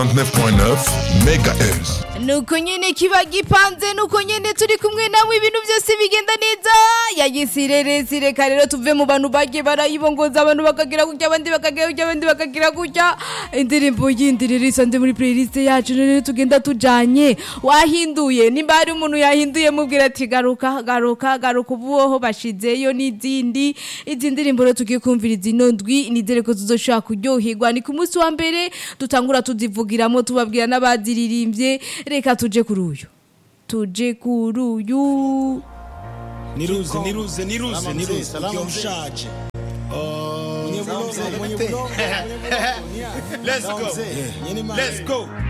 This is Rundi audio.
29.9 MHz. nuko nyene kiba gipanze nuko nyene turi kumwe namwe ibintu byose bigenda neza yagisireresi reka rero tuve mu bantu bagiye barayibongoza abantu bakagira gutya abandi bakagira gutya abandi bakagira gutya indirimbo yindi rero isanze muri playlist yacu rero tugenda tujanye wahinduye nimba hari umuntu yahinduye mubwira ati garuka garuka garuka ubuho bashizeyo n'izindi izi ndirimbo rero tugiye kumviriza ino ndwi nizere ko tuzoshobora kuryoherwa ni ku munsi wa mbere dutangura tuzivugiramo tubabwira n'abaziririmbye reka tuje kuri uyu tuje kuri uyu niruze niruze niruze niruze ukiwa mshaje Mwenye bulo, mwenye bulo, let's go let's go